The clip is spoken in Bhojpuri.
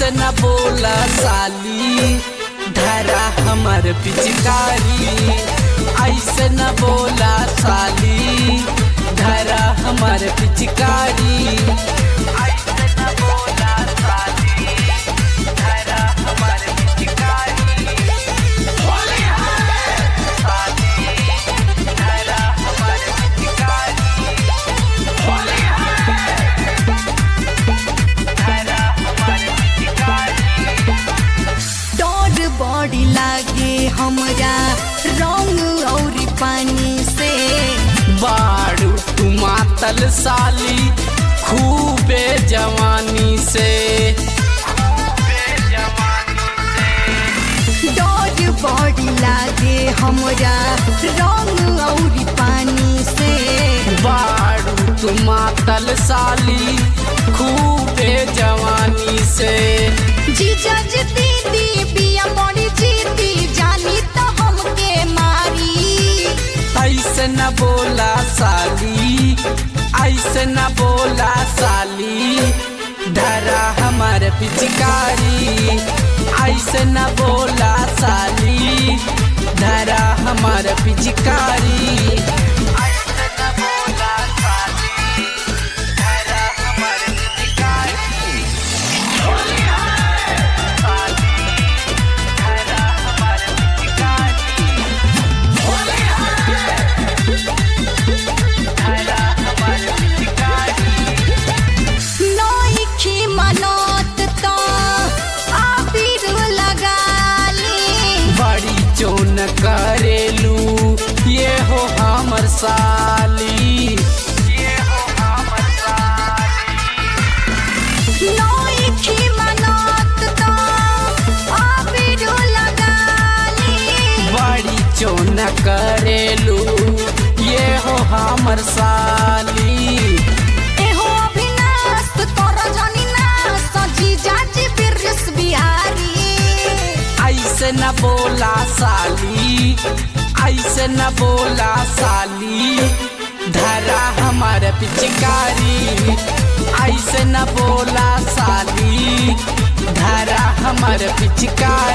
ऐसे न बोला साली धरा हमर पिचकारी ऐसे न बोला साली धरा हमर पिचकारी ऐसे न बोला साली धरा हमर पिचकारी साली धरा हमर पिचकारी धरा हमर पिचकारी डर बड़ी लागे हमरा रंग और पानी से बाड़ू तू मातल साली खूबे जवानी से डर बड़ी लागे हमरा रंग और पानी से बाड़ू तू मातल साली खूबे जवानी से जीजा जी दीदी बिया बड़ी जीती जानी तो हमके मारी ऐसे न बोला साली ऐसे न बोला साली धरा हमार पिचकारी ऐसे न बोला साली धरा हमार पिचकारी ऐसे न बोला साली धरा हमार पिचकारी साली धरा हमार पिचकारी धरा हमार पिचकारी नौखी मनोत तो आबिर लगा ली बड़ी चोन करेलू ये हो हमर साली ये हो हमर साली नौखी मनोत तो आबिर लगा ली बड़ी चोन करेलू ये हो हमर साली एहो अभिनाश तोर जनी नाश जीजा जी बिरस बिहारी ऐसे न बोला साली ऐसे न बोला साली धरा हमार पिचकारी ऐसे न बोला साली धरा हमार पिचकारी